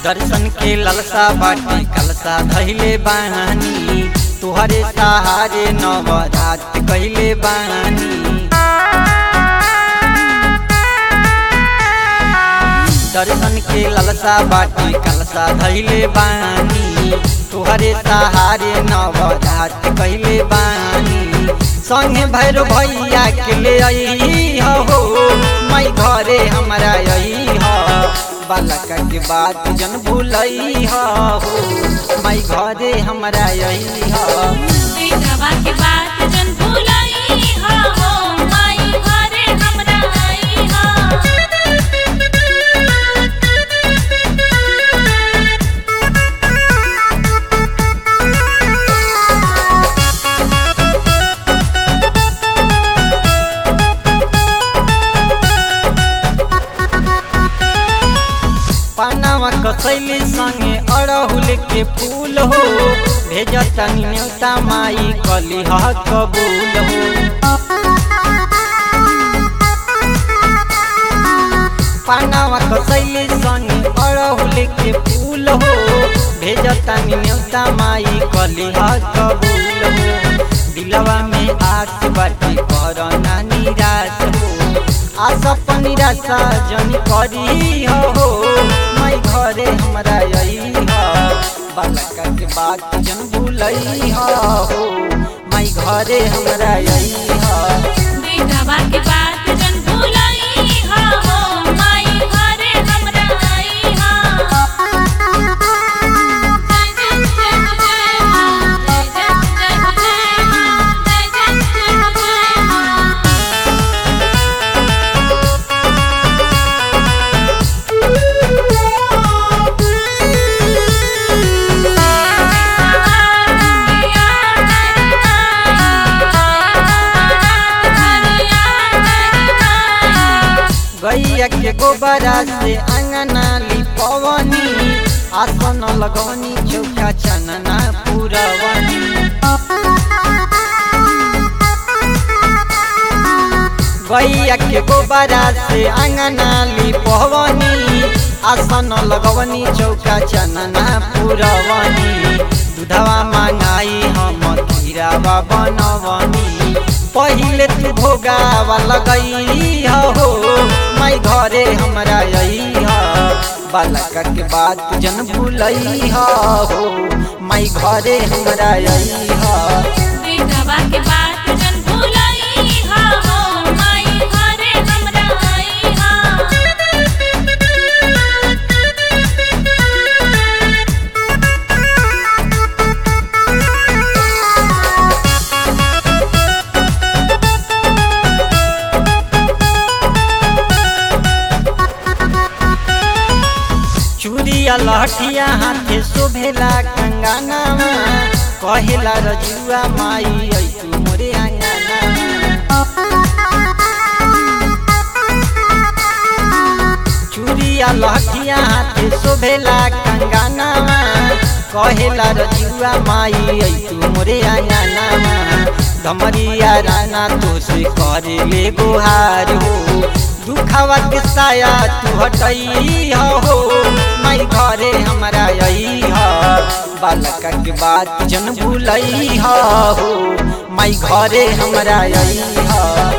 दर्शन के ललसा बाटी कलसा धैले बानी तुहरे सहारे नवरात कहले बानी दर्शन के ललसा बाटी कलसा धैले बानी तुहरे सहारे नवरात कहले बानी संगे भैर भैया के ले आई हो मैं घरे हमरा आई हो बालक के बात जन भूलई हो मैं घरे हमरा आई हो बेटवा के बात जन भुलाई हा हो माई घरे हमरा आई हा पानावा कसैली संगे अड़हुल के फूल हो भेजता न्योता माई कली ह कबूल हो पानावा कसैली संगे अड़हुल के फूल हो भेजता न्योता माई कली ह कबूल हो दिलवा में आस बाटी करना निराश हो आशा पर निराशा जन करी हो मैं घरे हमरा आई हो बालक के बात जन भूलई हो मैं घरे हमरा आई हो बेटवा के बात जन भुलाई हा हो माई घरे हमरा आई हा जय जय जय जय मां जय जय जय जय मां जय जय जय जय मां गैया के गोबरा से अंगना लिपवनी आसन लगवनी चौका चनना पुरवनी गैया के गोबरा से अंगना लिपवनी आसन लगवनी चौका चनना पुरवनी दूधवा मांगाई हम खीरावा बनवनी पहिले तू भोगावा लगई हो मैं घरे हमरा आई हो बालक के बात जन भूलई हो मैं घरे हमरा आई हो बेटवा के बात जन भुलाई हा हो माई घरे हमरा आई हा चूड़िया लहठिया हाथे शोभेला कंगानामा कहेला रजुआ माई ऐ तू मोरे आंगनामा चूड़िया लहठिया हाथे शोभेला कंगानामा कहेला रजुआ माई ऐ तू मोरे आंगनामा धमरिया राना तो से करे ले गुहार हो दुखावा के साया तू हटई हो मैं घरे हमरा आई हो बालक के बात जन भूलई हो मैं घरे हमरा आई हो